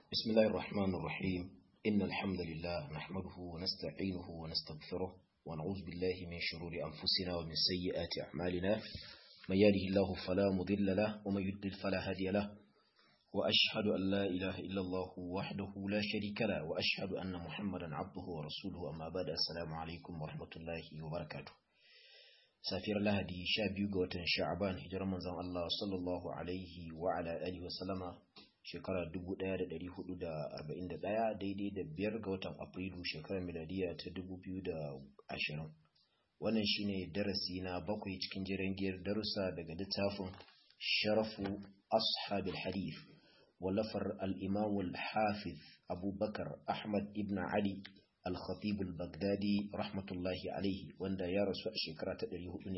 بسم الله الرحمن الرحيم إن الحمد لله نحمده ونستعينه ونستغفره ونعوذ بالله من شرور أنفسنا ومن سيئات أعمالنا من يهده الله فلا مضل له ومن يضلل فلا هادي له وأشهد أن لا إله إلا الله وحده لا شريك له وأشهد أن محمدا عبده ورسوله أما بعد السلام عليكم ورحمة الله وبركاته safiyar lahadi sha biyu ga watan sha'aban hijirar manzon Allah sallallahu alaihi wa ala alihi wa sallama shekara 1441 daidai da biyar ga watan afrilu shekarar miladiya ta 2020 wannan shine darasi na bakwai cikin jiran giyar darussa daga littafin sharafu ashabil hadith wallafar al-imam al-hafiz abubakar ahmad ibn ali al-khatib al-baghdadi rahmatullahi alaihi wanda ya rasu a shekara ta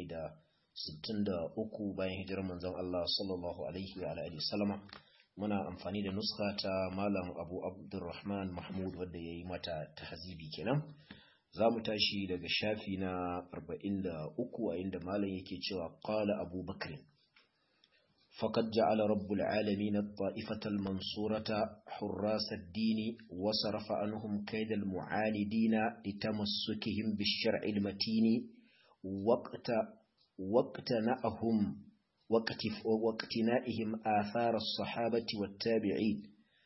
463 bayan hijirar manzon Allah sallallahu alaihi wa alihi sallama muna amfani da nuska ta malam Abu Abdurrahman Mahmud wanda yayi mata tahzibi kenan zamu tashi daga shafi na 43 a inda malam yake cewa qala Abu Bakr فقد جعل رب العالمين الطائفة المنصورة حراس الدين وصرف عنهم كيد المعاندين لتمسكهم بالشرع المتين وقت وقتنأهم واقتنائهم آثار الصحابة والتابعين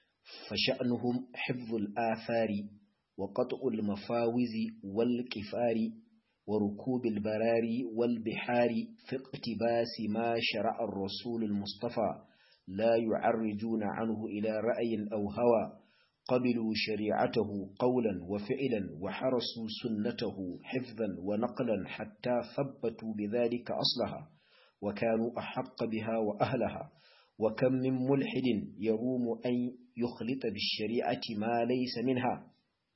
فشأنهم حفظ الآثار وقطع المفاوز والكفار وركوب البراري والبحار في اقتباس ما شرع الرسول المصطفى لا يعرجون عنه إلى رأي أو هوى قبلوا شريعته قولا وفعلا وحرسوا سنته حفظا ونقلا حتى ثبتوا بذلك أصلها وكانوا أحق بها وأهلها وكم من ملحد يروم أن يخلط بالشريعة ما ليس منها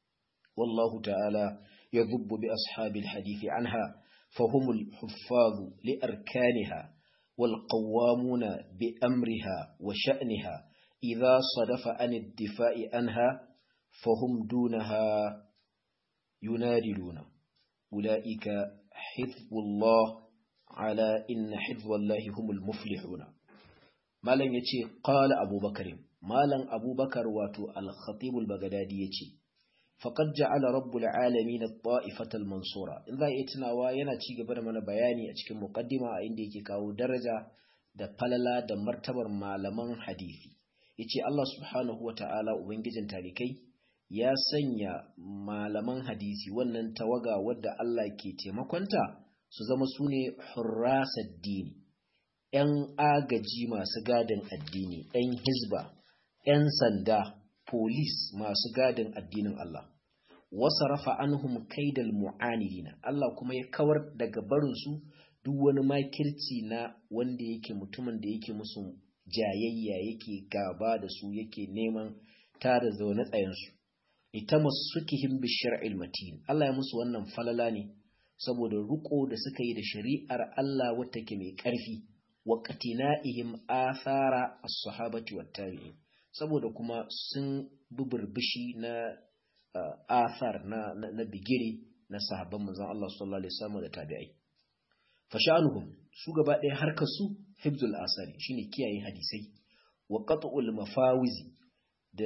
والله تعالى يذب بأصحاب الحديث عنها فهم الحفاظ لأركانها والقوامون بأمرها وشأنها إذا صدف عن الدفاع عنها فهم دونها ينادلون أولئك حزب الله على إن حزب الله هم المفلحون مالا يتي قال أبو بكر مالا أبو بكر واتو الخطيب البغدادي يتي faƙad ja'ala rabbul alamin at-ta'ifatal mansura in za a tunawa yana ci gaba da mana bayani a cikin muqaddima a inda yake kawo daraja da falala da martabar malaman hadisi yace Allah subhanahu wata'ala ubangijin talikai ya sanya malaman hadisi wannan tawaga wadda Allah ke taimakonta su zama sune hurrasad dini ‘yan agaji masu gadin addini, ‘yan hizba, ‘yan sanda, polis masu gadin addinin Allah wasa rafa anhum kaidal mu'anidina Allah kuma ya kawar daga barinsu duk wani makirci na wanda yake mutumin da yake musu jayayya yake gaba da su yake neman tada zaune tsayensu itamasukihim bishar'il matin Allah ya musu wannan falala ne saboda ruko da suka yi da shari'ar Allah wata ke mai ƙarfi wa qatina'ihim athara as-sahabati wat-tabi'in saboda kuma sun bubburbishi na athar na na bigire na sahabban manzon Allah sallallahu alaihi wasallam da tabi'ai fashanuhum su gaba ɗaya harkar su hibzul asari shine kiyaye hadisai wa qat'ul mafawizi da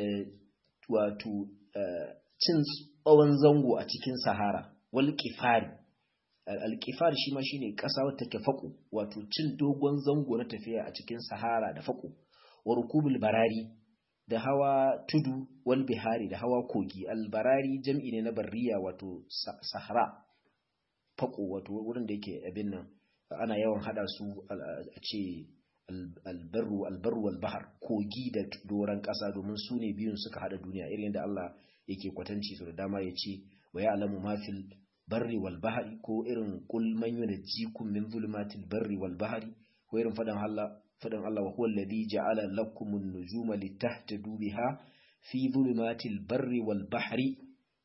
wato cin tsawon zango a cikin sahara wal qifari al qifar shi ma shine ƙasa wata take faƙo wato cin dogon zango na tafiya a cikin sahara da faƙo wa rukubul barari da hawa tudu wal bihari da hawa kogi albarari jam'i ne na barriya wato sahara fako wato wurin da yake abin nan ana yawan hada su a ce albarru albarru wal bahar kogi da doran kasa domin su ne biyun suka hada duniya irin da Allah yake kwatanci su da dama ya ce wa ya'lamu ma fil barri wal bahari ko irin qul man yunjikum min zulumatil barri wal bahari ko irin fadan Allah fadan Allah wa huwa alladhi ja'ala lakum an-nujuma litahtadu biha fi dhulumatil barri wal bahri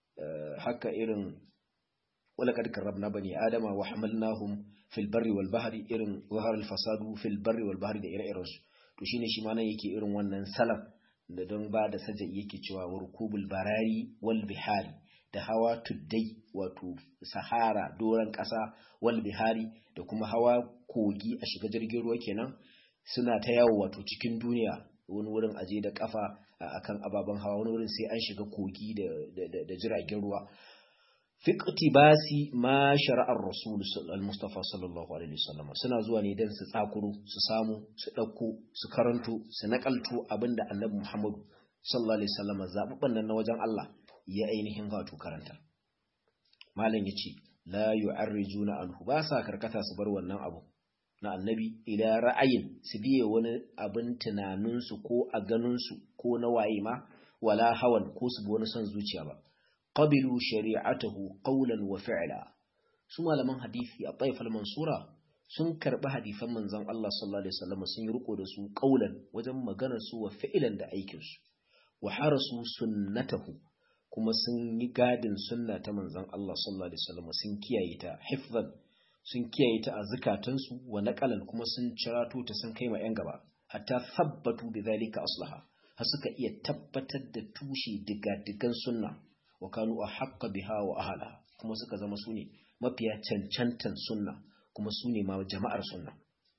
haka irin wala kad karramna bani adama wa hamalnahum fil barri wal bahri irin zahar al fasadu fil barri wal bahri da ire-iren su to shine shi ma nan yake irin wannan salaf da don ba da saja yake cewa warkubul barari wal bihari da hawa tuddai wato sahara doran ƙasa wal bihari da kuma hawa kogi a shiga jirgin ruwa kenan suna ta yawo wato cikin duniya wani wurin aje da kafa akan ababen hawa wani wurin sai an shiga kogi da jiragen ruwa fiqti basi ma shara'ar rasul al-mustafa sallallahu alaihi wasallam suna zuwa ne dan su tsakuro su samu su dauko su karanto su nakalto abinda annabi muhammadu sallallahu alaihi wasallam zababban nan na wajen Allah ya ainihin wato karanta malam yace la yu'arrijuna anhu ba sa karkata su bar wannan abu na annabi ila ra'ayin su biye wani abin tunaninsu ko a ganinsu ko na waye ma wala hawan ko su bi wani son zuciya ba qabilu shari'atahu qawlan wa fi'la su malaman hadisi a taifal mansura sun karbi hadisan manzon Allah sallallahu alaihi wasallam sun yi riko da su qawlan wajen maganar su wa fi'lan da aikin su wa harasu sunnatahu kuma sun yi gadin sunna ta manzon Allah sallallahu alaihi wasallam sun kiyaye ta hifzan sun kiyaye ta a zukatansu wa naqalan kuma sun cirato ta sun kai ma yan gaba hatta thabbatu bidhalika aslaha har suka iya tabbatar da tushe diga-digan sunna wa kanu ahqqa biha wa ahla kuma suka zama sune mafiya cancantan sunna kuma sune ma jama'ar sunna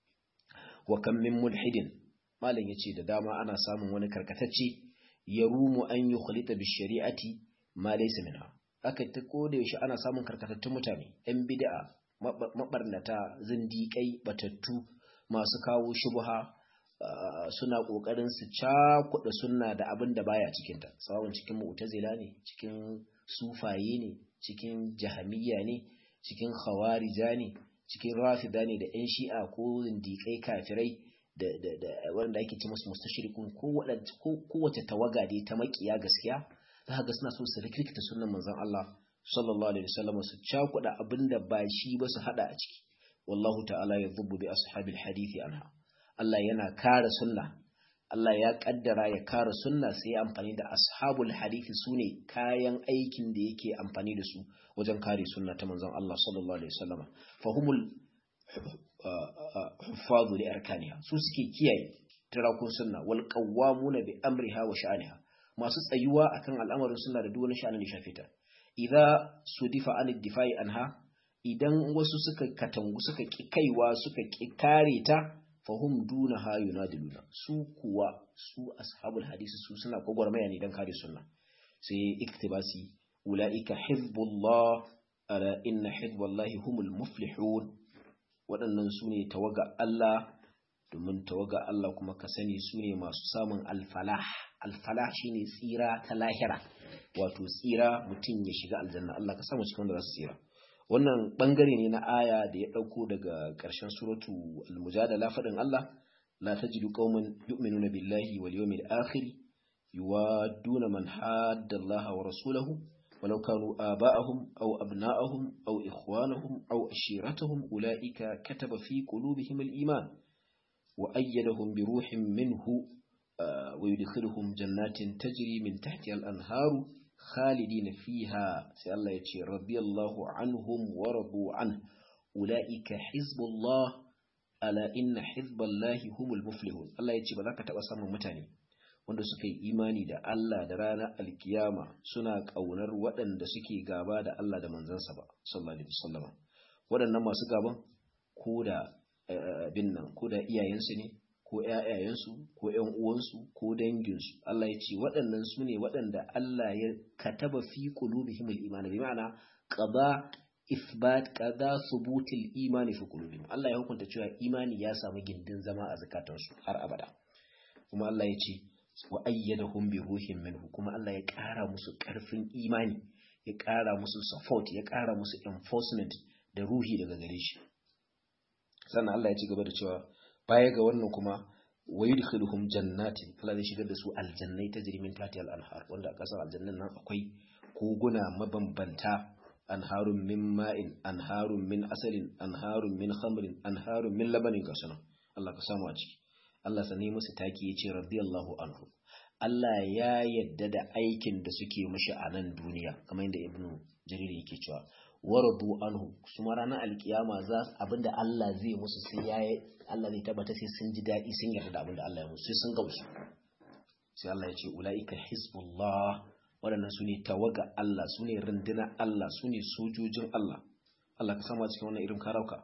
wa kam min mulhidin malam yace da dama ana samun wani karkatacce yarumu an yukhlita bi shari'ati ma laysa minha aka ta koda yaushe ana samun karkatattun mutane yan bid'a mabarnata zindiƙai batattu masu kawo shubha suna ƙoƙarin su cakuɗa sunna da abin da baya cikinta tsawon cikin mu'tazila ne cikin sufaye ne cikin jahamiyya ne cikin khawarija ne cikin rafida ne da yan shi'a ko zindiƙai kafirai da wanda ake ce musu mustashirikun kowace tawaga dai ta makiya gaskiya za ga suna so su rikirkita sunnan manzon Allah sallallahu alaihi wasallam su cakuda abinda ba shi ba su hada a ciki wallahu ta'ala yadhubbu bi ashabil hadisi anha Allah yana kare sunna Allah ya kaddara ya kare sunna sai ya amfani da ashabul hadisi sune kayan aikin da yake amfani da su wajen kare sunna ta manzon Allah sallallahu alaihi wasallam fahumul huffadu li arkaniha su suke kiyaye tarakun sunna wal qawwamuna bi amriha wa sha'aniha masu tsayuwa akan al'amarin sunna da duk wani sha'anin da shafe ta idza sudifa an difai anha idan wasu suka katangu suka ki kaiwa suka ki kare ta fahum duna ha yunadiluna su kuwa su ashabul hadisi su suna gwagwarmaya ne dan kare sunna sai iktibasi ulaika hizbullah ala inna hizballahi humul muflihun waɗannan su ne tawaga Allah domin tawaga Allah kuma ka sani su ne masu samun alfalah alfalah shine tsira ta lahira wato tsira mutum ya shiga aljanna Allah ka samu cikin wanda za su tsira wannan bangare ne na aya da ya dauko daga ƙarshen suratu al-mujadala fadin Allah la tajidu qauman yu'minuna billahi wal yawmil akhir yuwadduna man hadda Allah wa rasulahu ولو كانوا آباءهم أو أبناءهم أو إخوانهم أو أشيرتهم أولئك كتب في قلوبهم الإيمان وأيدهم بروح منه ويدخلهم جنات تجري من تحتها الأنهار خالدين فيها سي الله يتشي رضي الله عنهم ورضوا عنه أولئك حزب الله ألا إن حزب الله هم المفلحون الله يتشي بذلك تبسم متاني wanda suka yi imani da Allah da ranar alkiyama suna ƙaunar waɗanda suke gaba da Allah da manzansa ba sallallahu alaihi wasallam waɗannan masu gaban ko da bin nan ko da iyayensu ne ko ƴaƴayensu ko ƴan uwansu ko danginsu Allah ya ce waɗannan su ne waɗanda Allah ya kataba fi qulubihim al-iman bi ma'ana qada isbat qada thubutil imani fi qulubihim Allah ya hukunta cewa imani ya samu gindin zama a zakatansu har abada kuma Allah ya ce wa ayyadahum bi ruhin minhu kuma Allah ya ƙara musu ƙarfin imani ya ƙara musu support ya ƙara musu enforcement da ruhi daga gare shi sannan Allah ya ci gaba da cewa baya ga wannan kuma wa yudkhiluhum jannatin Allah zai shigar da su aljannai tajri min tahtiha al-anhar wanda a kasar aljannan nan akwai koguna mabambanta anharun min ma'in anharun min asalin anharun min khamrin anharun min labanin gasana Allah ka samu a ciki Allah sani musu taki yace radiyallahu anhu Allah ya yadda da aikin da suke mashi a nan duniya kamar yadda Ibn Jarir yake cewa waradu anhu su ma ranar alkiyama za abinda Allah zai musu sai ya Allah zai tabbata sai sun ji daɗi sun yarda da abinda Allah ya musu sai sun gamsu sai Allah ya ce ulaika hizbullah waɗannan su ne tawaga Allah su ne rundunar Allah su ne sojojin Allah Allah ka sama cikin wannan irin karauka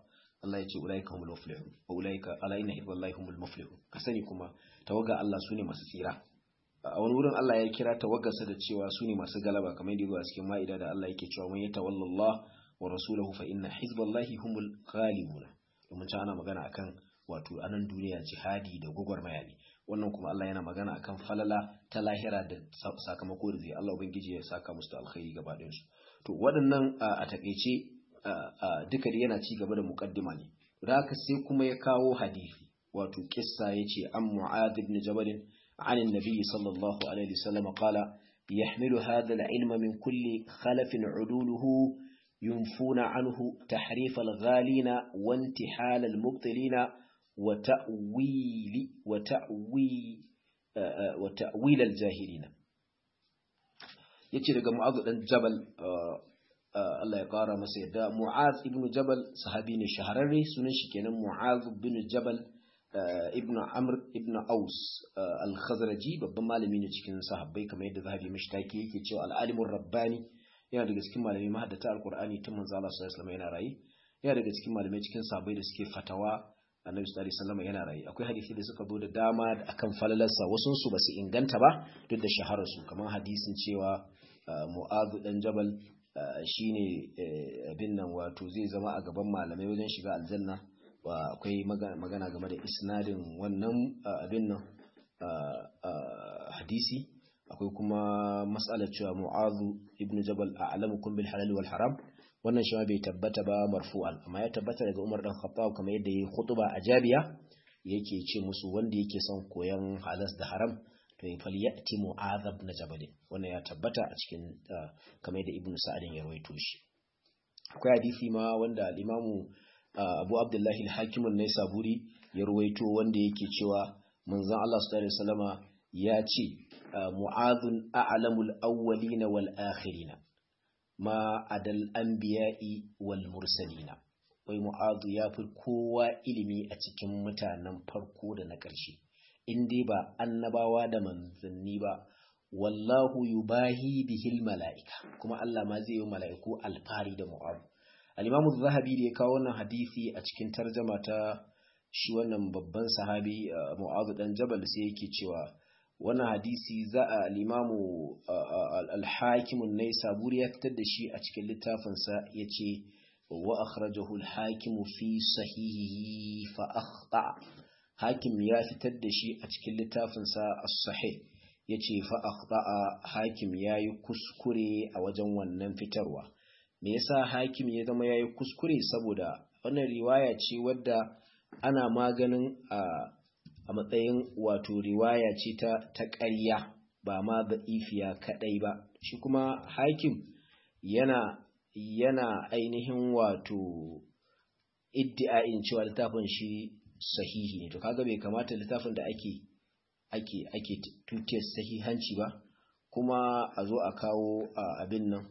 Allah ya ce ulaika humul muflihun wa ulaika ala inna hizballahi humul muflihun ka sani kuma tawaga Allah sune masu tsira a wani wurin Allah ya kira tawagarsa da cewa sune masu galaba kamar yadda zuwa cikin ma'ida da Allah yake cewa man yatawallallah wa rasulahu fa inna hizballahi humul ghalibun domin can ana magana akan wato anan duniya jihadi da gwagwarmaya ne wannan kuma Allah yana magana akan falala ta lahira da sakamako da zai Allah ubangiji ya saka musu da alkhairi gaba ɗayan su to waɗannan a takeice duka da yana ci gaba da muqaddima ne da haka sai kuma ya kawo hadisi wato kissa yace an mu'adh ibn jabal عن النبي صلى الله عليه وسلم قال يحمل هذا العلم من كل خلف عدوله ينفون عنه تحريف الغالين وانتحال المبطلين وتأويل وتأويل وتأويل الجاهلين yace daga Mu'adh dan Jabal Allah ya kara masa yadda Mu'adh ibn Jabal sahabi ne shahararre sunan shi kenan Mu'adh ibn Jabal ibn Amr ibn Aus al-Khazraji babban malami ne cikin sahabbai kamar yadda Zahabi mashtaki yake cewa al-alimur rabbani yana daga cikin malamai mahaddata al-Qur'ani tun manzo Allah sallallahu alaihi wasallam yana rayi yana daga cikin malamai cikin sahabbai da suke fatawa annabi sallallahu alaihi wasallam yana rayi akwai hadisi da suka zo da dama akan falalarsa wasu su basu inganta ba duk da shaharar su kamar hadisin cewa Mu'adh dan Jabal shine abin nan wato zai zama a gaban malamai wajen shiga aljanna wa akwai magana game da isnadin wannan abin nan hadisi akwai kuma matsalar cewa mu'azu ibn jabal a'lamukum bil halal wal haram wannan shi bai tabbata ba marfu'an amma ya tabbata daga Umar dan Khattab kamar yadda yayi khutba a Jabiya yake ce musu wanda yake son koyan halas da haram to ya falyati mu'adh ibn jabal wannan ya tabbata a cikin kamar yadda Ibn Sa'd ya rawaito shi akwai hadisi ma wanda al-Imamu Abu Abdullahi al-Hakim an-Naisaburi ya ruwaito wanda yake cewa manzon Allah sallallahu alaihi wasallama ya ce mu'adhun a'lamul awwalin wal akhirin ma adal anbiya'i wal mursalina wai mu'adhu ya fi kowa ilimi a cikin mutanen farko da na ƙarshe in dai ba annabawa da manzanni ba wallahu yubahi bihil mala'ika kuma Allah ma zai yi mala'iku alfari da mu'adhu al-imamu zahabi da ya kawo wannan hadisi a cikin tarjama ta shi wannan babban sahabi mu'adhu dan jabal sai yake cewa wannan hadisi za a al-imamu al-hakim an-naisaburi ya fitar da shi a cikin littafin sa yace wa akhrajahu al-hakim fi sahihihi fa akhta hakim ya fitar da shi a cikin littafin sa as-sahih yace fa akhta hakim yayi kuskure a wajen wannan fitarwa me yasa hakim ya zama yayi kuskure saboda wannan riwaya ce wadda ana maganin a a matsayin wato riwaya ce ta ta ƙarya ba ma da ifiya kadai ba shi kuma hakim yana yana ainihin wato iddi'ain cewa littafin shi sahihi ne to kaga bai kamata littafin da ake ake ake tuke sahihanci ba kuma a zo a kawo abin nan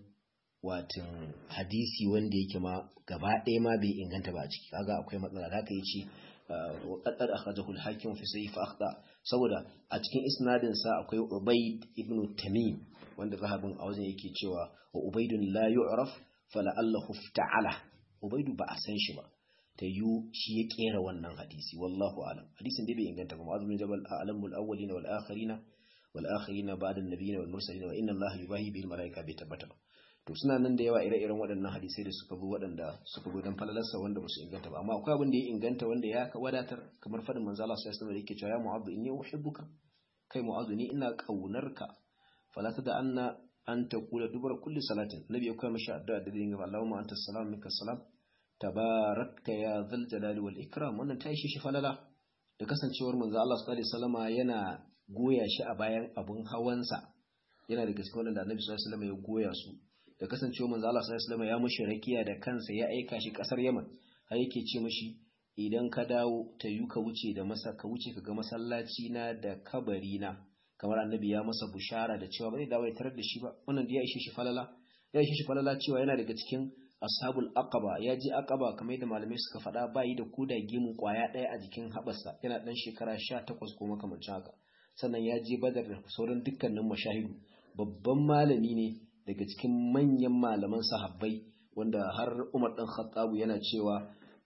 watan hadisi wanda yake ma gaba ɗaya ma bai inganta ba a ciki kaga akwai matsala da aka yi ce wa qaddar akhrajahu al-hakim fi sahih fa akhta saboda a cikin isnadin sa akwai ubayd ibn tamim wanda zahabin a wajen yake cewa wa ubaydun la yu'raf fala allahu ta'ala ubaydu ba a san shi ba ta yu shi ya kera wannan hadisi wallahu alam hadisin dai bai inganta ba ma'azum jabal a'lamul awwalin wal akhirin wal akhirin ba'da an-nabiyyin wal mursalin wa inna allaha yubahi bil malaika bai tabbata ba to suna nan da yawa ire-iren waɗannan hadisai da suka bi waɗanda suka bi don falalarsa wanda ba su inganta ba amma akwai abin da ya inganta wanda ya wadatar kamar fadin manzo Allah sallallahu alaihi wasallam yake cewa ya mu'adhu inni uhibbuka kai mu'adhu ni ina kaunarka fala da anna an taqula dubara kulli salatin nabi ya koya mashi addu'a da dinga Allahumma anta salam minka salam tabarakta ya zal jalali wal ikram wannan ta shi shi falala da kasancewar manzo Allah sallallahu alaihi wasallama yana goya shi a bayan abun hawansa yana da gaske wanda annabi sallallahu alaihi wasallam ya goya su da kasancewa manzo Allah sallallahu alaihi wasallam ya mushi rakiya da kansa ya aika shi kasar Yaman har yake ce mishi idan ka dawo ta yi ka wuce da masa ka wuce ka ga masallaci na da kabari na kamar annabi ya masa bushara da cewa ba zai dawo ya tarar da shi ba wannan da ya ishe shi falala ya ishe shi falala cewa yana daga cikin ashabul aqaba ya ji aqaba kamar yadda malamai suka faɗa bayi da kuda gimu kwaya ɗaya a jikin haɓarsa yana ɗan shekara sha takwas ko makamancin haka sannan ya je badar da sauran dukkanin mashahidu babban malami ne daga cikin manyan malaman sahabbai wanda har Umar ɗan Khattabu yana cewa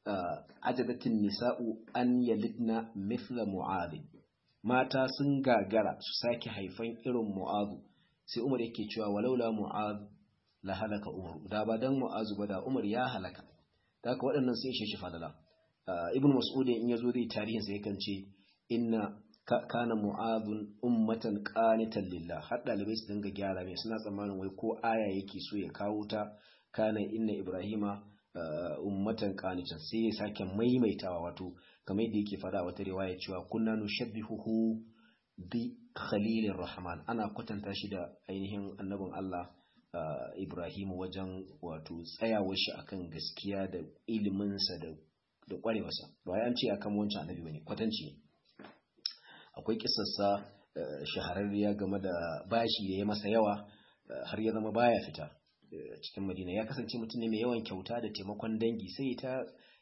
ajadatin nisa'u an yalidna mithla mu'adh mata sun gagara su sake haifan irin mu'adh sai Umar yake cewa walaula mu'adh la halaka Umar da ba dan mu'adh ba da Umar ya halaka da haka waɗannan sai shi fadala ibn mas'ud in yazo zai tarihin sa yakan ce inna kana mu'adhun ummatan qanitan lillah har dalibai su dinga gyara mai suna tsammanin wai ko aya yake so ya kawo ta kana inna ibrahima ummatan qanitan sai ya sake maimaitawa wato kamar yadda yake fada wata riwaya cewa kunna nushabbihuhu bi khalilir rahman ana kwatanta shi da ainihin annabin Allah Ibrahim wajen wato tsayawar shi akan gaskiya da iliminsa da da kwarewarsa ba an ce akan wancan annabi bane kwatanci ne akwai kisarsa shahararriya game da bashi da ya masa yawa har ya zama baya fita cikin madina ya kasance mutum ne mai yawan kyauta da taimakon dangi sai ta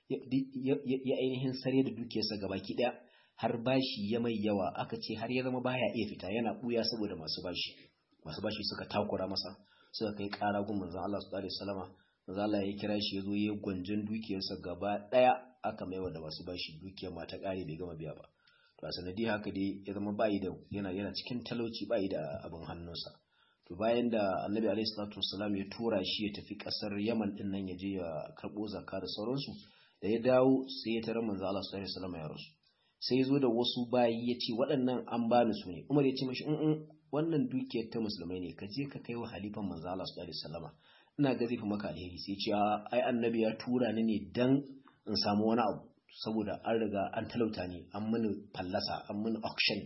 ya ainihin sare da dukiyarsa gabaki daya har bashi ya mai yawa aka ce har ya zama baya iya fita yana buya saboda masu bashi masu bashi suka takura masa suka kai kara gun manzon Allah sallallahu alaihi wasallama manzon Allah ya kira shi ya zo ya gwanjin dukiyarsa gaba daya aka maiwa da masu bashi dukiyar ma ta kare bai gama biya ba to a sanadi haka dai ya zama bayi da yana yana cikin talauci bayi da abin hannunsa to bayan da annabi alaihi salatu wasalam ya tura shi ya tafi kasar yaman din nan ya je ya karbo zakka da sauransu da ya dawo sai ya tarar manzo Allah sallallahu alaihi wasallam ya rasu sai ya zo da wasu bayi ya ce waɗannan an bani su ne umar ya ce mashi in wannan dukiyar ta musulmai ne ka je ka kai wa halifan manzo Allah sallallahu alaihi wasallam ina ga zai fi maka alheri sai ya ce ai annabi ya tura ni ne dan in samu wani abu saboda an riga an talauta ne an mini fallasa an mini auction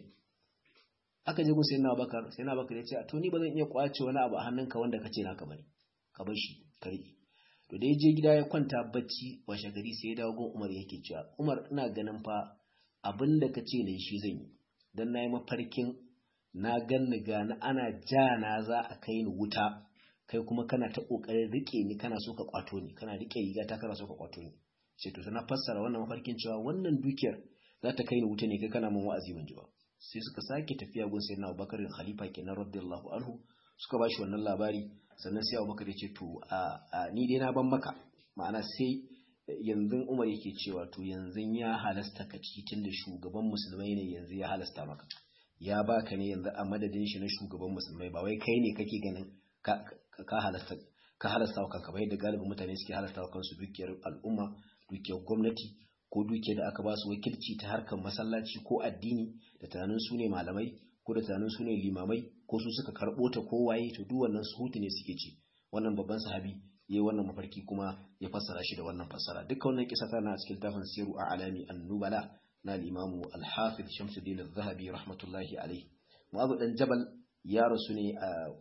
aka je gun sai na bakar sai na bakar ya ce to ni ba zan iya kwace wani abu a hannunka wanda ka ce naka bane ka bar shi ka riƙe to da ya je gida ya kwanta bacci washe gari sai ya dawo gun umar yake cewa umar ina ganin fa abin da ka ce ne shi zan yi dan na yi mafarkin na ganni gani ana ja na za a kai ni wuta kai kuma kana ta kokarin rike ni kana so ka kwato ni kana rike riga ta kana so ka kwato ni sai to na fassara wannan mafarkin cewa wannan dukiyar za ta kai ni wuta ne kai kana mun wa'azi ban ji ba sai suka sake tafiya gun sayyidina Abubakar khalifa kenan radiyallahu anhu suka bashi wannan labari sannan sai Abubakar ya ce to a ni dai na ban maka ma'ana sai yanzu Umar yake cewa to yanzu ya halasta ka ci tunda shugaban musulmai ne yanzu ya halasta maka ya baka ne yanzu a madadin shi na shugaban musulmai ba wai kai ne kake ganin ka ka halasta ka halasta wa kanka ba yadda galibin mutane suke halasta wa kansu dukiyar al'umma dukiyar gwamnati ko dukiyar da aka ba su wakilci ta harkar masallaci ko addini da tunanin su ne malamai ko da tunanin su ne limamai ko su suka karɓo ta ko waye to duk wannan suhutu ne suke ci wannan babban sahabi yayi wannan mafarki kuma ya fassara shi da wannan fassara duka wannan kisa tana a cikin tafin siru a alami an-nubala na al-imamu al-hafiz Shamsuddin az-Zahabi rahmatullahi alayhi Mu'adh dan Jabal ya rasu ne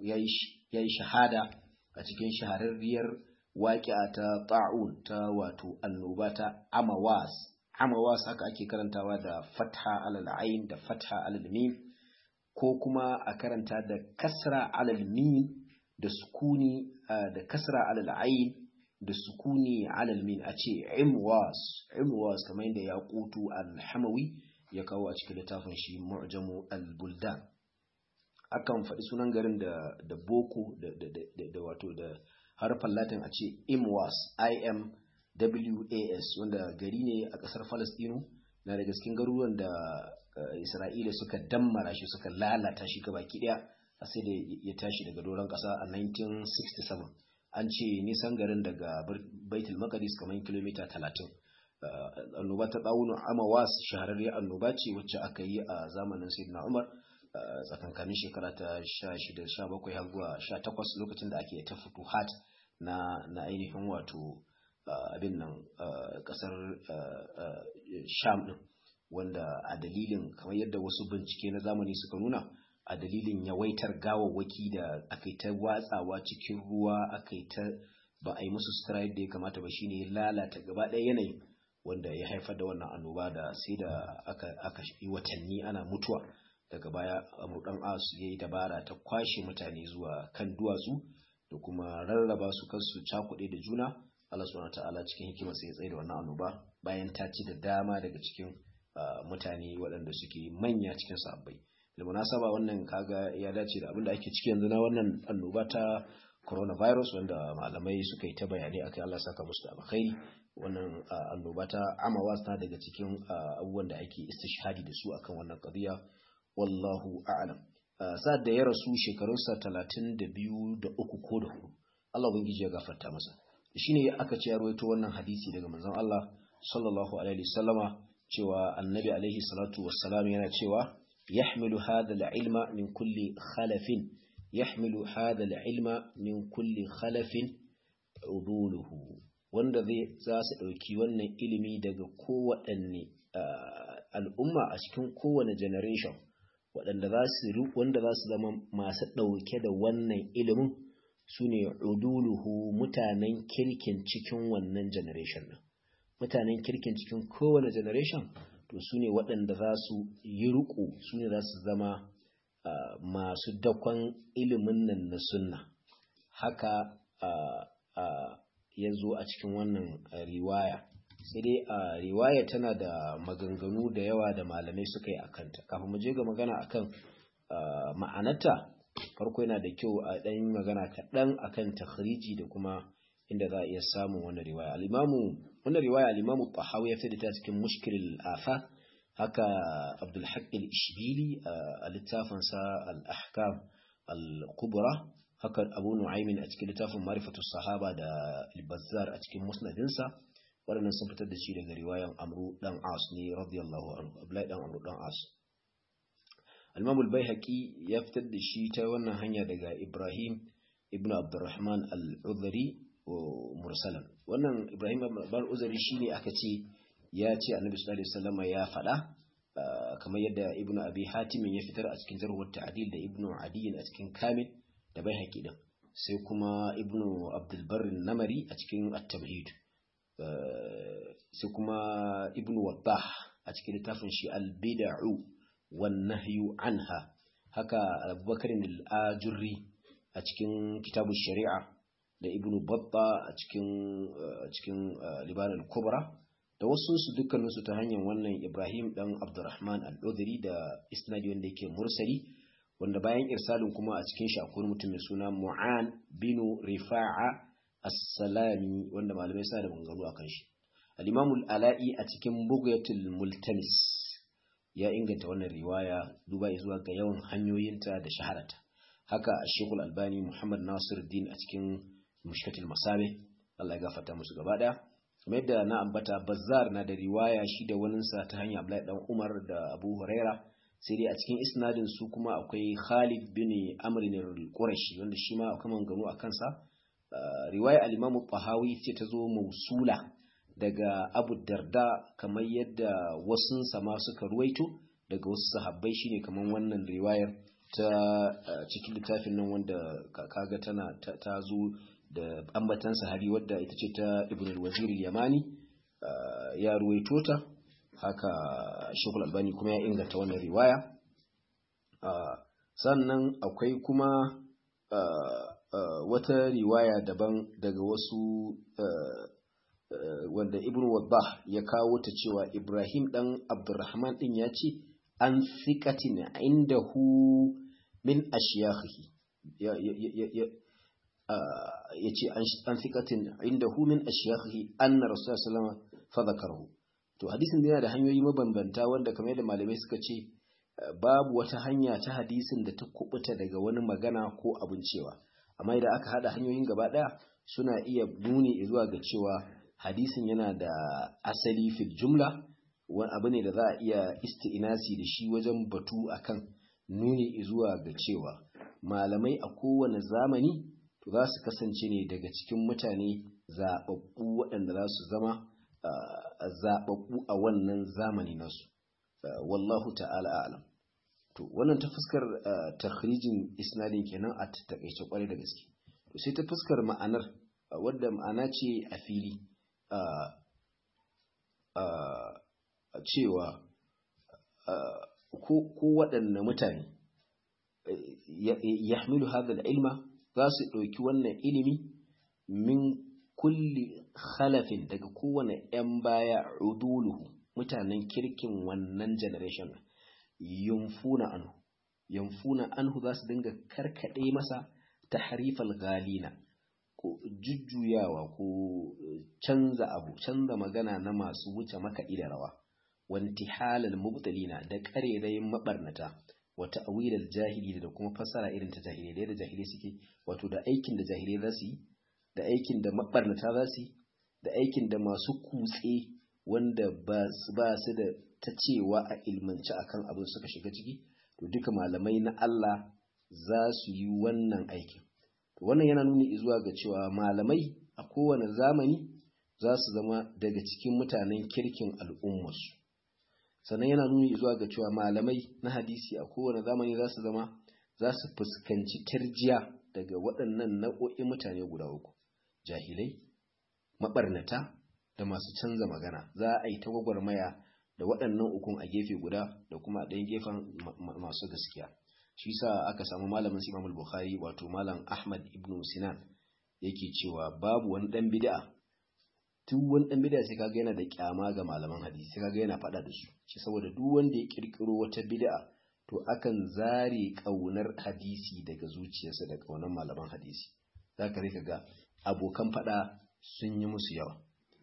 yayi shahada a cikin shahararriyar waƙi'a ta ta'un ta wato annoba ta amawas amawas haka ake karantawa da fatha alal ain da fatha alal mim ko kuma a karanta da kasra alal mim da sukuni da kasra alal ain da sukuni alal mim a ce imwas imwas kamar yadda ya kutu al-hamawi ya kawo a cikin littafin shi mu'jamu al-buldan akan faɗi sunan garin da da boko da da wato da harfan latin a ce imwas imwas wanda gari ne a ƙasar falastinu na daga cikin garuruwan da isra'ila suka dammara shi suka lalata shi gaba ɗaya a sai da ya tashi daga doron ƙasa a 1967 an ce nisan garin daga baitul maqdis kamar kilomita 30 annoba ta ɗaunin amawas shahararriyar annoba ce wacce aka yi a zamanin sayyidina umar tsakankanin shekara ta 16-17 har zuwa 18 lokacin da ake ta futuhat na na ainihin wato abin nan kasar sham din wanda a dalilin kamar yadda wasu bincike na zamani suka nuna a dalilin yawaitar gawawwaki da aka yi ta watsawa cikin ruwa aka yi ta ba a yi musu sutura yadda ya kamata ba shine lalata gaba ɗaya yanayin wanda ya haifar da wannan annoba da sai da aka yi watanni ana mutuwa daga baya amurdan asu ya yi dabara ta kwashe mutane zuwa kan duwatsu da kuma rarraba su kansu cakuɗe da juna Allah subhanahu ta'ala cikin hikimar sai ya tsaye da wannan annoba bayan ta ci da dama daga cikin mutane waɗanda suke manya cikin sabbai da munasaba wannan kaga ya dace da abin da ake ciki yanzu na wannan annoba ta coronavirus wanda malamai suka yi ta bayanai akai Allah saka musu da alkhairi wannan annoba ta amawas ta daga cikin abubuwan da ake istishhadi da su akan wannan qadiya wallahu a'lam sa'ad da ya rasu shekarunsa talatin da biyu da uku ko da hudu Allah ubangiji ya gafarta masa shine aka ce ya rawaito wannan hadisi daga manzon Allah sallallahu alaihi wasallama cewa annabi alaihi salatu wassalam yana cewa yahmilu hadha al-ilma min kulli khalafin yahmilu hadha al-ilma min kulli khalafin uduluhu wanda zai za su dauki wannan ilimi daga kowaɗanne al'umma a cikin kowane generation waɗanda za su wanda za su zama masu ɗauke da wannan ilimin su ne uduluhu mutanen kirkin cikin wannan generation ɗin mutanen kirkin cikin kowane generation to su ne waɗanda za su yi riƙo su ne za su zama masu dakon ilimin nan na sunna haka ya zo a cikin wannan riwaya sai dai a riwaya tana da maganganu da yawa da malamai suka yi a kanta kafin mu je ga magana akan ma'anarta farko yana da kyau a ɗan magana kaɗan akan takhriji da kuma inda za a iya samun wannan riwaya al-imamu wannan riwaya al-imamu tahawi ya fida ta cikin mushkil afa haka abdul haqq al-ishbili a littafin sa al-ahkam al-kubra haka abu nu'aymin a cikin littafin ma'rifatu sahaba da al-bazzar a cikin musnadinsa waɗannan sun fitar da shi daga riwayan amru dan as ne radiyallahu anhu abdullahi dan amru dan as al-imam al-baihaqi ya fitar da shi ta wannan hanya daga ibrahim ibnu abdurrahman al-udhri mursalan wannan ibrahim ibn uzari shine aka ce ya ce annabi sallallahu alaihi wasallam ya faɗa kamar yadda ibnu abi hatim ya fitar a cikin jarh ta'dil da ibnu adi a cikin kamil da baihaqi din sai kuma ibnu abdul barr namari a cikin at-tamhid sai kuma ibnu waddah a cikin littafin shi al-bid'u wan nahyu anha haka abubakar al-ajurri a cikin kitabu shari'a da ibnu batta a cikin cikin liban al-kubra da wasu su dukkanin su ta hanyar wannan ibrahim dan abdurrahman al-udhri da isnadi wanda yake mursali wanda bayan irsalin kuma a cikin shi akwai mutum mai suna mu'an binu rifa'a as-salami wanda malamai sa da maganganu akan shi al-imam al-ala'i a cikin bughyatul multamis ya inganta wannan riwaya duba zuwa ga yawan hanyoyinta da shaharata haka shekul albani muhammad nasiruddin a cikin mushkatul masabe Allah ya gafarta musu gaba daya kamar yadda na ambata bazzar na da riwaya shi da waninsa ta hanyar Abdullahi dan Umar da Abu Huraira sai dai a cikin isnadin su kuma akwai Khalid bin Amr al-Qurashi wanda shi ma akwai manganu a kansa riwaya al-Imam Tahawi ce ta zo mausula daga Abu Darda kamar yadda wasun sama suka ruwaito daga wasu sahabbai shine kamar wannan riwayar ta cikin littafin nan wanda kaga tana ta zo da ambatan sahari wadda ita ce ta ibn al-wazir yamani ya ruwaito ta haka shekul albani kuma ya inganta wannan riwaya sannan akwai kuma wata riwaya daban daga wasu wanda ibn waddah ya kawo ta cewa ibrahim dan abdurrahman din ya ce an fiƙatin indahu min ashiyakhihi ya ce an fiƙatin indahu min ashiyakhihi anna rasulullah sallallahu alaihi wasallam fadhakarahu to hadisin yana da hanyoyi mabambanta wanda kamar yadda malamai suka ce babu wata hanya ta hadisin da ta kubuta daga wani magana ko abin cewa amma idan aka hada hanyoyin gaba daya suna iya nuni zuwa ga cewa hadisin yana da asali fil jumla wani abu ne da za a iya isti'inasi da shi wajen batu akan nuni zuwa ga cewa malamai a kowane zamani to za su kasance ne daga cikin mutane zaɓaɓɓu waɗanda za su zama zaɓaɓɓu a wannan zamani nasu wallahu ta'ala a'lam to wannan ta fuskar takhrijin isnadin kenan a takaice kwarai da gaske to sai ta fuskar ma'anar wadda ma'ana ce a fili cewa ko waɗanne mutane ya hamilu hadal ilma za su ɗauki wannan ilimi min kulli khalafin daga kowane 'yan baya uduluhu mutanen kirkin wannan generation yunfuna anhu yunfuna anhu za su dinga karkaɗe masa tahrifal galina ko jujjuyawa ko canza abu canza magana na masu wuce makaɗi da rawa wanti halal mubtalina da ƙarerayin mabarnata wata awilal jahili da kuma fassara irin ta jahilai da yadda jahilai suke wato da aikin da jahilai za su yi da aikin da mabarnata za su yi da aikin da masu kutse wanda ba su da ta cewa a ilmanci akan abin suka shiga ciki to duka malamai na Allah za su yi wannan aikin to wannan yana nuni zuwa ga cewa malamai a kowane zamani za su zama daga cikin mutanen kirkin al'ummarsu sannan yana nuni zuwa ga cewa malamai na hadisi a kowane zamani za su zama za su fuskanci tarjiya daga waɗannan nau'o'in mutane guda uku jahilai maɓarnata da masu canza magana za a yi ta gwagwarmaya da waɗannan ukun a gefe guda da kuma a ɗayan gefen masu gaskiya shi sa aka samu malamin imam bukhari wato malam ahmad ibn sinan yake cewa babu wani ɗan bid'a duk wani ɗan bid'a sai kaga yana da kyama ga malaman hadisi sai kaga yana faɗa da su shi saboda duk wanda ya kirkiro wata bid'a to akan zare ƙaunar hadisi daga zuciyarsa da ƙaunar malaman hadisi zaka rika ga abokan faɗa sun yi musu yawa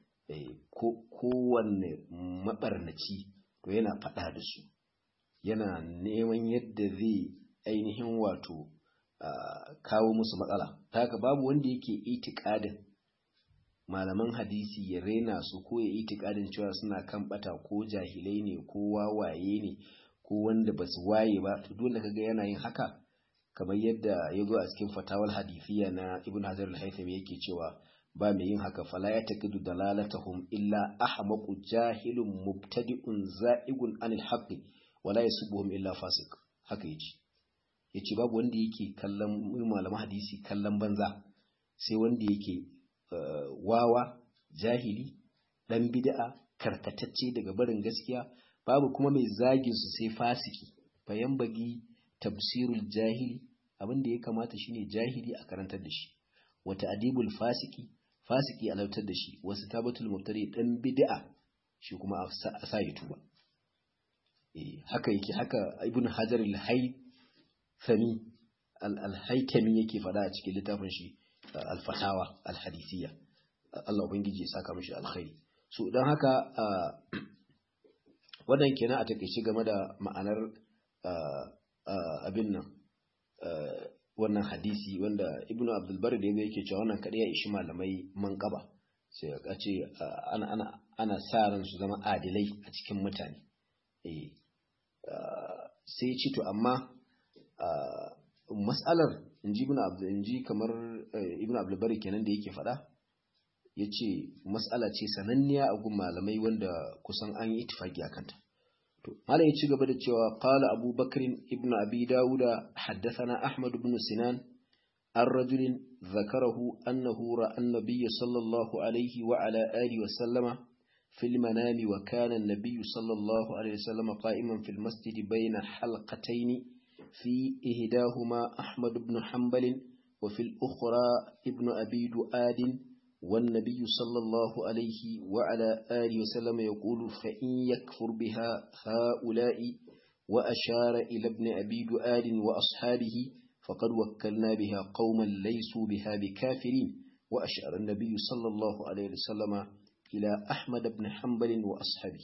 kowanne maɓarnaci to yana faɗa da su yana neman yadda zai ainihin wato kawo musu matsala ta haka babu wanda yake itikadin malaman hadisi ya rena su ko ya itikadin cewa suna kan bata ko jahilai ne ko wawaye ne ko wanda ba su waye ba to dole kaga yana yin haka kamar yadda ya zo a cikin fatawal hadisiya na ibn hajar al-haythami yake cewa ba mai yin haka fala ya taqidu dalalatahum illa ahmaqu jahilun mubtadi'un za'igun anil haqqi wala yasubuhum illa fasiq haka yace yace babu wanda yake kallon malaman hadisi kallon banza sai wanda yake wawa jahili dan bid'a karkatacce daga barin gaskiya babu kuma mai zagin su sai fasiki bayan bagi tafsirul jahili abin da ya kamata shine jahili a karantar da shi wata adibul fasiki fasiki alautar da shi wasu tabatul mubtadi dan bid'a shi kuma a sa ya tuba eh haka yake haka ibn hajar al-haythami al-haythami yake fada a cikin littafin shi al-fatawa al-hadisiyya Allah ubangiji ya saka mishi alkhairi so dan haka wannan kenan a takeice game da ma'anar abin nan wannan hadisi wanda ibnu abdulbar da yake cewa wannan kadai ya ishi malamai manqaba sai ya ce ana ana ana sa ran su zama adilai a cikin mutane eh sai ci to amma mas'alar inji ibnu abdul inji kamar ibnu abdulbar kenan da yake faɗa yace mas'ala ce sananniya a gun malamai wanda kusan an yi ittifaki akan ta malam ya ci gaba da cewa qala abu bakr ibn abi dawuda haddathana ahmad ibn sinan an rajulin zakarahu annahu ra'a an-nabiy sallallahu alaihi wa ala alihi wa sallama في المنام وكان النبي صلى الله عليه وسلم قائما في المسجد بين حلقتين في إهداهما أحمد بن حنبل وفي الأخرى ابن أبي دؤاد والنبي صلى الله عليه وعلى آله وسلم يقول فإن يكفر بها هؤلاء وأشار إلى ابن أبي دؤاد وأصحابه فقد وكلنا بها قوما ليسوا بها بكافرين وأشار النبي صلى الله عليه وسلم إلى أحمد بن حنبل وأصحابه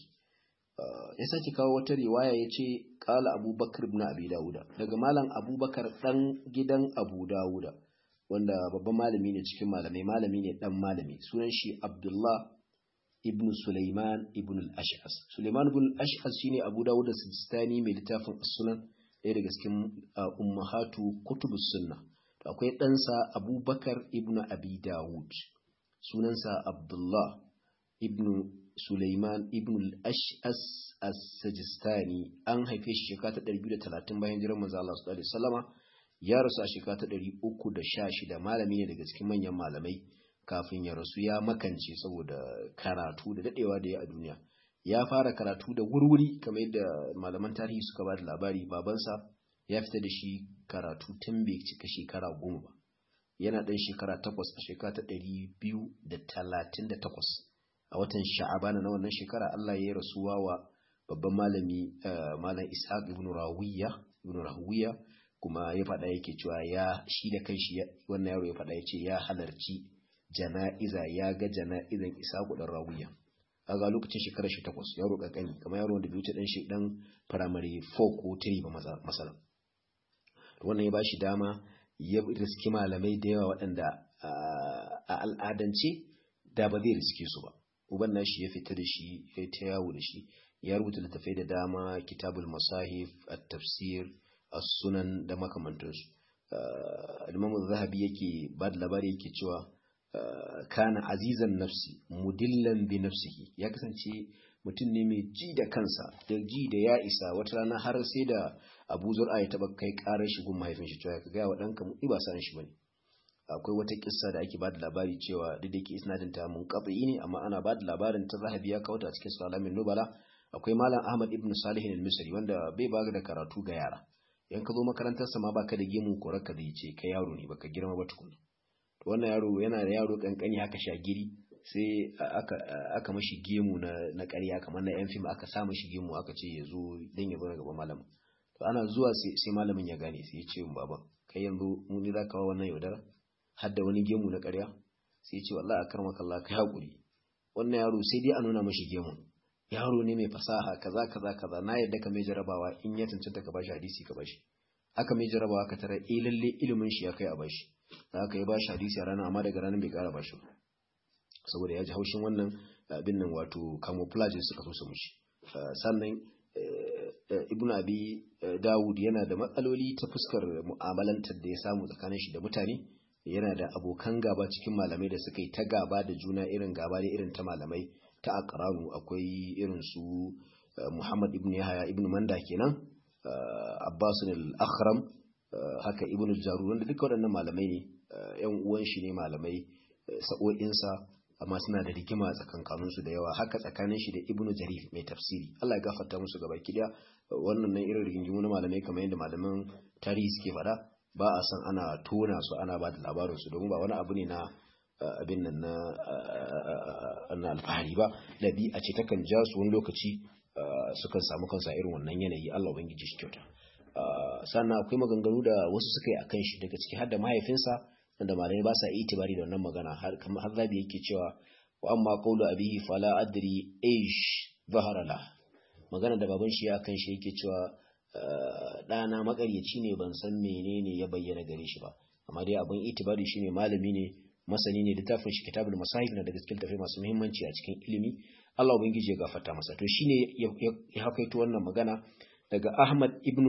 ya sake kawo wata riwaya ya ce ƙala abubakar ibn abi dawuda daga malam abubakar ɗan gidan abu dawuda wanda babban malami ne cikin malamai malami ne dan malami sunan shi Abdullah ibn Sulaiman ibn al-Ash'as Sulaiman ibn al-Ash'as shine Abu Dawud as-Sistani mai littafin As-Sunan ɗaya daga cikin ummahatu kutubus sunna to akwai ɗansa Abubakar ibn Abi Dawud sunansa Abdullah ibn Sulaiman ibn al-Ash'as as-Sajistani an haife shi shekara ta 230 bayan jiran manzo Allah sallallahu alaihi wasallama ya rasu a shekara ta ɗari uku da sha shida malami ne daga cikin manyan malamai kafin ya rasu ya makance saboda karatu da daɗewa da ya a duniya ya fara karatu da wurwuri kamar yadda malaman tarihi suka ba da labari babansa ya fita da shi karatu tun bai cika shekara goma ba yana ɗan shekara takwas a shekara ta ɗari biyu da talatin da takwas a watan sha'abana na wannan shekara Allah ya yi rasuwa wa babban malami malam ishaq ibn rawiya ibn rawiya kuma ya faɗa yake cewa ya shi da kai shi wannan yaro ya faɗa ya ce ya halarci jana'iza ya ga jana'izan isa kuɗin rawiya a ga lokacin shekarar shi takwas yaro kankani kamar yaro wanda bai wuce dan shi dan firamare 4 ko 3 ba masala wannan ya ba shi dama ya riski malamai da yawa waɗanda a al'adance da ba zai riske su ba uban nashi ya fita da shi ya ta yawo da shi ya rubuta littattafai da dama kitabul masahif at-tafsir as-sunan da makamantansu Imam Zahabi yake ba da labari yake cewa kana azizan nafsi mudillan bi nafsihi ya kasance mutum ne mai ji da kansa da ji da ya isa wata rana har sai da Abu Zur'a ya taba kai karar shi gun mahaifin shi cewa ka ga wa danka mu ba san shi bane akwai wata kissa da ake ba da labari cewa duk da yake isnadin ta mun ne amma ana ba da labarin ta Zahabi ya kauta cikin Salamin Nubala akwai Malam Ahmad ibn Salih al-Misri wanda bai ba da karatu ga yara in ka zo makarantarsa ma baka da gemu ko raka da yace kai yaro ne baka girma ba tukuna to wannan yaro yana da yaro kankani haka shagiri sai aka aka mashi gemu na na ƙarya kamar na yan fim aka sa mashi gemu aka ce ya zo dan ya zo gaban malamin to ana zuwa sai sai malamin ya gane sai ya ce mun baba kai yanzu mu ne zaka wa wannan yaudara har da wani gemu na ƙarya sai ya ce wallahi akarmaka Allah kai hakuri wannan yaro sai dai a nuna mashi gemu yaro ne mai fasaha kaza kaza kaza na yadda ka mai jarabawa in ya cancanta ka bashi hadisi ka bashi aka mai jarabawa ka tara eh lalle ilimin shi ya kai a bashi da aka yi bashi hadisi a ranar amma daga ranar bai kara bashi ba saboda ya ji haushin wannan abin nan wato camouflage suka so su mushi sannan ibn abi dawud yana da matsaloli ta fuskar mu'amalantar da ya samu tsakanin shi da mutane yana da abokan gaba cikin malamai da suka yi ta gaba da juna irin gaba da irin ta malamai ta aqranu akwai irin su Muhammad ibn Yahya ibn Manda kenan Abbas al-Akhram haka ibn al-Jarur wanda duka waɗannan malamai ne ƴan uwan shi ne malamai sa'o'insa amma suna da rigima tsakankanin su da yawa haka tsakanin shi da Ibn Jarir mai tafsiri Allah ya gafarta musu gaba kidiya wannan nan irin rigingimu na malamai kamar yadda malaman tarihi suke faɗa ba a san ana tona su ana ba da labarin su domin ba wani abu ne na abin nan na alfahari ba a ce takan ja su wani lokaci sukan samu kansa irin wannan yanayi Allah ubangiji shi kyauta sannan akwai maganganu da wasu suka yi akan shi daga ciki har da mahaifinsa wanda malamai ba sa itibari da wannan magana har kamar har zabi yake cewa wa amma qawlu abihi fala adri aish zahara la magana da baban shi ya kan shi yake cewa ɗana makaryaci ne ban san menene ya bayyana gare shi ba amma dai abin itibari shine malami ne masani ne littafin shi kitabul masahif na daga cikin tafai masu muhimmanci a cikin ilimi Allah ubangiji ya gafarta masa to shine ya hakaito wannan magana daga Ahmad ibn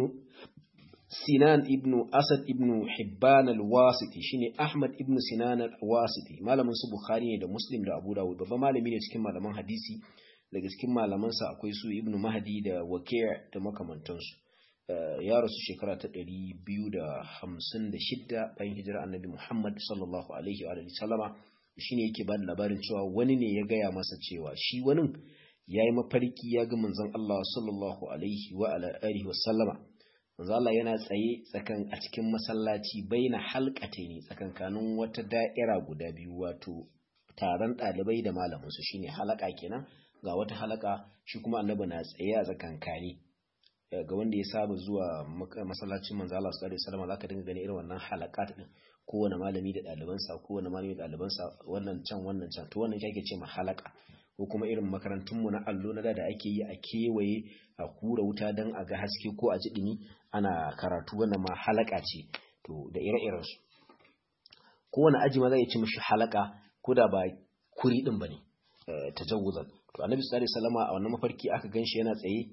Sinan ibn Asad ibn Hibban al-Wasiti shine Ahmad ibn Sinan al-Wasiti malamin su Bukhari ne da Muslim da Abu Dawud babban malami ne cikin malaman hadisi daga cikin malamansa akwai su Ibn Mahdi da Waqi' da makamantansu ya rasu shekara ta ɗari biyu da hamsin da shidda bayan hijira annabi Muhammad sallallahu alaihi wa sallama shi ne yake ba da labarin cewa wani ne ya gaya masa cewa shi wani ya yi mafarki ya ga manzon Allah sallallahu alaihi wa alihi wa sallama manzon Allah yana tsaye tsakan a cikin masallaci baina halqate ne tsakankanin wata da'ira guda biyu wato taron ɗalibai da malamin su shine halaka kenan ga wata halaka shi kuma annabi na tsaye a tsakankani ga wanda ya saba zuwa masallacin manzo Allah sallallahu alaihi wasallam zaka dinga gani irin wannan halakat din kowane malami da ɗalibansa kowane malami da ɗalibansa wannan can wannan can to wannan yake ce ma halaka ko kuma irin makarantun mu na allo na da da ake yi a kewaye a kura wuta dan a ga haske ko a ji dumi ana karatu wannan ma halaka ce to da ire-iren su kowane aji ma zai ci mishi halaka ko da ba kuri din bane tajawuzan to annabi sallallahu alaihi wasallam a wannan mafarki aka ganshi yana tsaye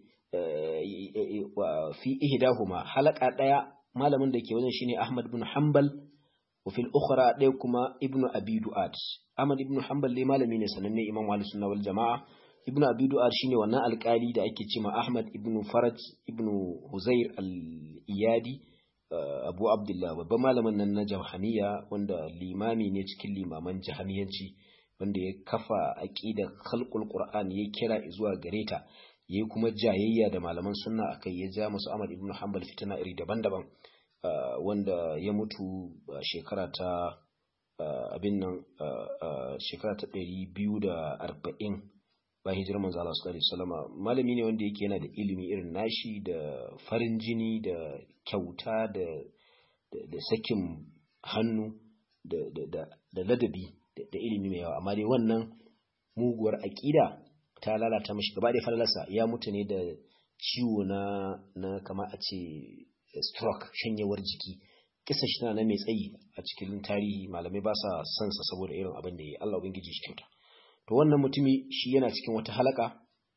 fi ihdahuma halaka daya malamin da ke wajen shine Ahmad ibn Hanbal wa fil ukhra daya kuma Ibn Abi Du'ad Ahmad ibn Hanbal ne malami ne sananne Imam Ahlus Sunna wal Jamaa Ibn Abi Du'ad shine wannan alkali da ake cewa Ahmad ibn Faraj ibn Huzair al-Iyadi Abu Abdullah babban malamin nan na Jahaniya wanda limami ne cikin limaman Jahaniyanci wanda ya kafa aqidar khalqul Qur'an ya kira zuwa gareta yayi kuma jayayya da malaman sunna akai ya ja musu Ahmad ibn Hanbal fitina iri daban-daban wanda ya mutu shekara ta abin nan shekara ta 240 ba hijirar manzo Allah sallallahu alaihi wasallam malami ne wanda yake yana da ilimi irin nashi da farin jini da kyauta da da sakin hannu da da da ladabi da ilimi mai yawa amma dai wannan muguwar aqida ta lalata mashi gaba da falalarsa ya mutu ne da ciwo na na kama a ce stroke shanyewar jiki kisa shi na mai tsayi a cikin tarihi malamai ba sa son sa saboda irin abin da ya Allah ubangiji shi kyauta to wannan mutumi shi yana cikin wata halaka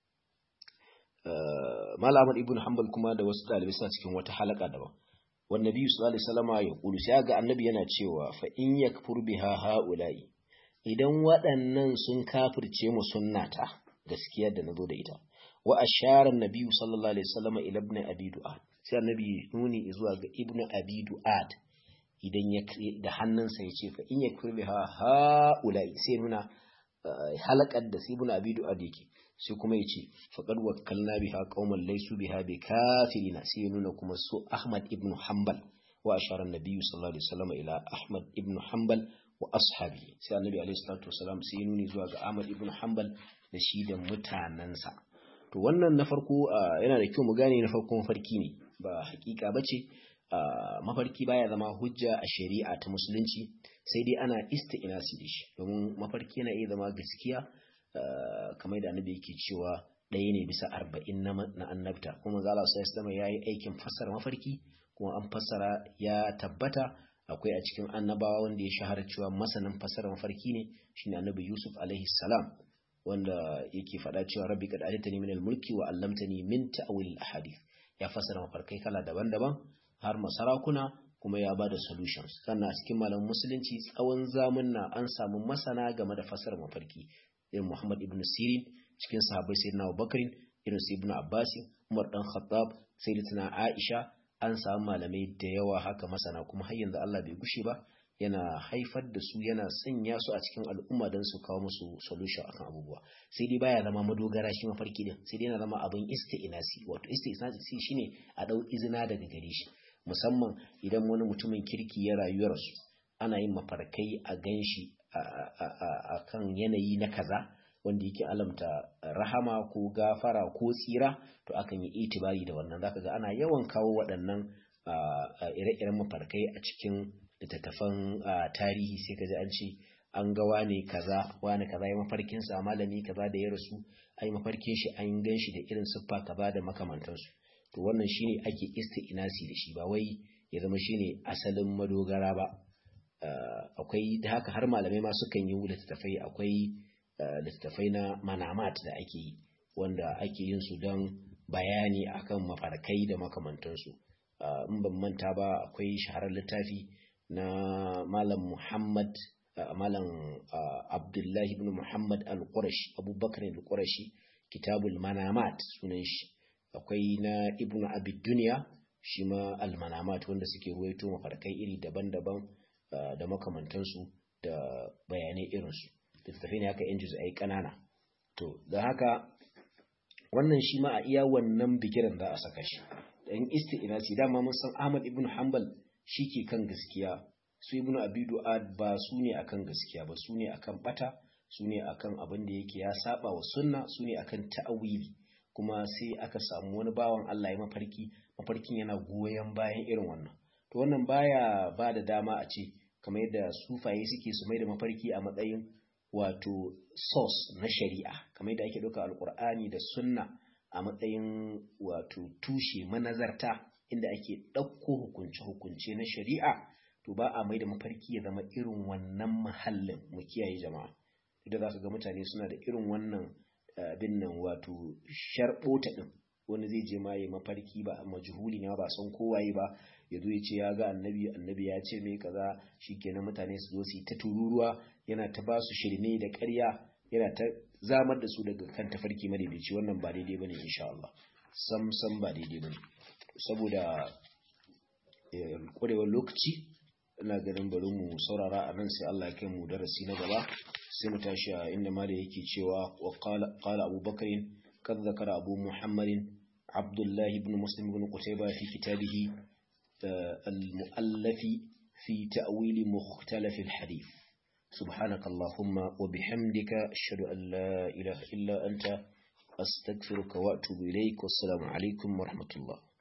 Malam Ibn Hanbal kuma da wasu dalibai suna cikin wata halaka daban wannan biyu sallallahu alaihi wasallama ya kulu sai ga annabi yana cewa fa in yakfur biha haula'i idan waɗannan sun kafirce mu sunnata gaskiya da nazo da ita wa ashara annabi sallallahu alaihi wasallama ila ibn abi du'ad sai annabi nuni zuwa ga ibn abi du'ad idan ya da hannunsa ya ce fa in yakfur biha haula'i sai nuna halakar da ibn abi du'ad yake sai kuma ya ce faqad wakkalna biha qauman laysu biha bikafirina sai ya nuna kuma su ahmad ibn hanbal wa ashara annabi sallallahu alaihi wasallam ila ahmad ibn hanbal wa ashabi sai annabi alaihi salatu wasallam sai ya nuni zuwa ga ahmad ibn hanbal da shi da mutanansa to wannan na farko yana da kyau mu gane na farko mafarki ne ba hakika bace mafarki baya zama hujja a shari'a ta musulunci sai dai ana isti'nasi da shi domin mafarki yana iya zama gaskiya kamar da annabi yake cewa ɗaya ne bisa arba'in na annabta kuma zala sai islama ya yi aikin fassara mafarki kuma an fassara ya tabbata akwai a cikin annabawa wanda ya shahara cewa masanin fassara mafarki ne shine annabi yusuf alaihi salam wanda yake faɗa cewa rabbi qad atani min al-mulki wa 'allamtani min ta'wil al-ahadith ya fassara mafarkai kala daban-daban har masarakuna kuma ya bada solutions sannan a cikin malamin musulunci tsawon zamunna an samu masana game da fassara mafarki irin Muhammad ibn Sirin cikin sahabbai sayyidina Abubakar irin su ibn Abbas Umar dan Khattab sayyidatina Aisha an samu malamai da yawa haka masana kuma har yanzu Allah bai gushe ba yana haifar da su yana sanya su a cikin al'umma don su kawo musu solution akan abubuwa sai dai baya zama madogara shi mafarki din sai dai yana zama abin isti'nasi wato isti'nasi shine a dau izina daga gare shi musamman idan wani mutumin kirki ya rayuwar su ana yin mafarkai a ganshi a kan yanayi na kaza wanda yake alamta rahama ko gafara ko tsira to akan yi itibari da wannan zaka ga ana yawan kawo waɗannan ire-iren mafarkai a cikin littattafan tarihi sai ka ji an ce an ga wane kaza wane kaza ya mafarkin sa malami kaza da ya rasu ai mafarkin shi an gan shi da irin siffa kaza da makamantansu to wannan shine ake isti'nasi da shi ba wai ya zama shine asalin madogara ba akwai da haka har malamai ma sukan yi littattafai akwai littattafai na manamat da ake yi wanda ake yin su don bayani akan mafarkai da makamantansu in ban manta ba akwai shaharar littafi na malam muhammad malam abdullahi ibn muhammad al-qurashi abubakar al-qurashi kitabul manamat sunan shi akwai na ibn abid duniya shi ma al-manamat wanda suke ruwaito mafarkai iri daban-daban da makamantansu da bayanai irinsu littattafai ne haka yan juz'ai ƙanana to da haka wannan shi ma a iya wannan bigiran za a saka shi dan isti'nasi dama mun san Ahmad ibn Hanbal ke kan gaskiya su ibn Abi Du'ad ba su ne akan gaskiya ba su ne akan bata su ne akan abin da yake ya saba wa sunna su ne akan ta'awili kuma sai aka samu wani bawan Allah ya mafarki mafarkin yana goyon bayan irin wannan to wannan baya ba da dama a ce kamar yadda sufaye suke su mai da mafarki a matsayin wato source na shari'a kamar yadda ake ɗauka alkur'ani da sunna a matsayin wato tushe manazarta inda ake ɗauko hukunce-hukunce na shari'a to ba a mai da mafarki ya zama irin wannan mahallin mu kiyaye jama'a idan za ka ga mutane suna da irin wannan abin nan wato sharɓota ɗin wani zai je ma ya mafarki ba majhuli ne ba san kowaye ba ya zo ya ce ya ga annabi annabi ya ce mai kaza shikenan mutane su zo su yi ta tururuwa yana ta ba su shirme da ƙarya yana ta zamar da su daga kan tafarki madaidaici wannan ba daidai bane insha Allah sam sam ba daidai bane saboda ƙwarewar lokaci ina ganin bari mu saurara a nan sai Allah ya kai mu darasi na gaba sai mu tashi a inda ma da yake cewa wa qala Abu Bakr kad zakara Abu Muhammadin Abdullah ibn Muslim ibn Qutayba fi kitabihi al-mu'allaf fi ta'wil mukhtalaf al-hadith سبحانك اللهم وبحمدك أشهد أن لا إله إلا أنت أستغفرك وأتوب إليك والسلام عليكم ورحمة الله